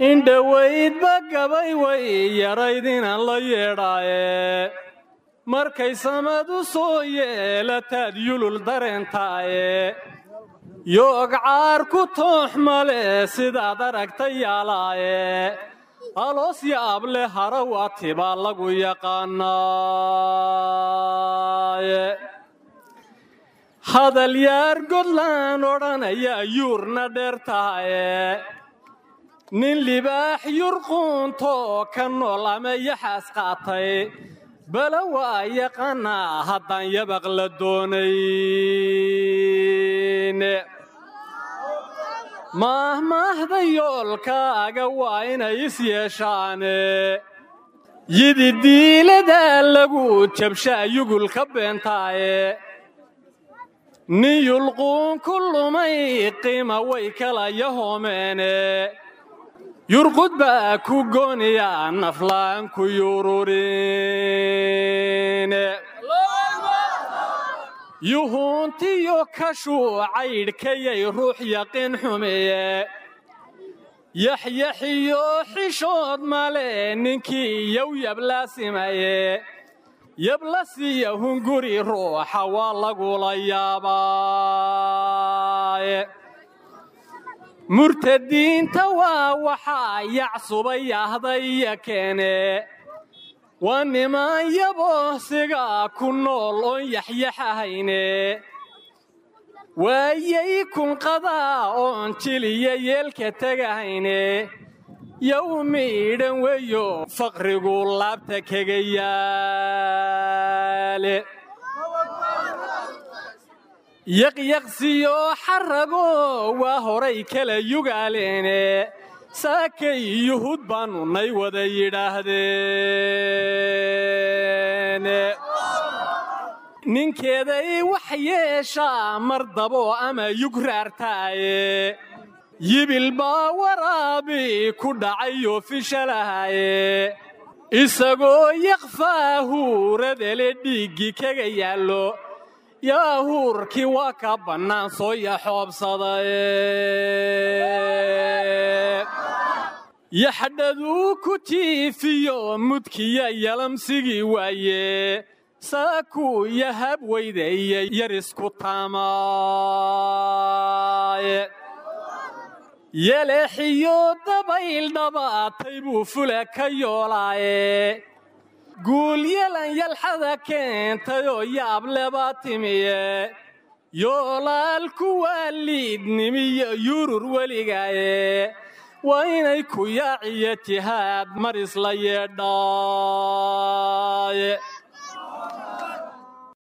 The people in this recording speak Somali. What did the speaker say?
indhowaydba gabay way yarayd inaan la yeedhaaye markay samadu soo yeelataad yulul dareentaaye yoog caar ku toox male sidaad aragta yaalaaye aloos yaab leh harawati baa lagu yaqaanaaye hadal yaar godlaan odhanaya yuurna dheer tahaye nin libaax yurquunto ka nool ama yaxaas qaatay bala waa yaqaanaa haddaan yabaq la doonayn maahmaahda yoolkaaga waa inay is yeeshaane yidi diiladaa lagu jabshaa yugul ka beentaaye nin yulquun ku lumay qiima way kala yahoomeene yurqud baa ku gooniya naflaan ku yururin yuhuuntiyo kashuu caydhkayay ruux yaqiin xumeeye yaxyaxiyo xishood male ninkii yow yablasimaye yablasiya hunguri ruuxa waa lagula yaabaaye murtadiinta waa waxaa yacsubay ahdaya keene waa niman yaboosiga ku nool oon yaxyaxahayne waayay kunqadaa oon jiliya yeelka tegahayne yow miidhan weyo faqrigu laabta kaga yaale yaqyaqsiyo xarago waa horay kala yugaaleene saakay yuhuud baannu nay wada yidhaahdeen ninkeeday wax yeeshaa mar dabo ama yugraartaaye yibil baa waraabi ku dhacayoo fishalahaye isagoo yakfaahuuradele dhiiggi kaga yaallo yaahuurkii waa ka bannaan soo yaxoobsadaye yaxdhaduu ku jiifiyo mudkiya yalamsigii waaye saakuu yahab weydeeye yarisku taamaaye yeleexiyo dabayl dhabaatay buu fula ka yoolaaye guulyalan yalxada keentayoo yaablebaa timiye yoolaalku waa liidnimiyo yurur weligaaye waa inay ku yaaciyo jihaad mar isla yeedhaaye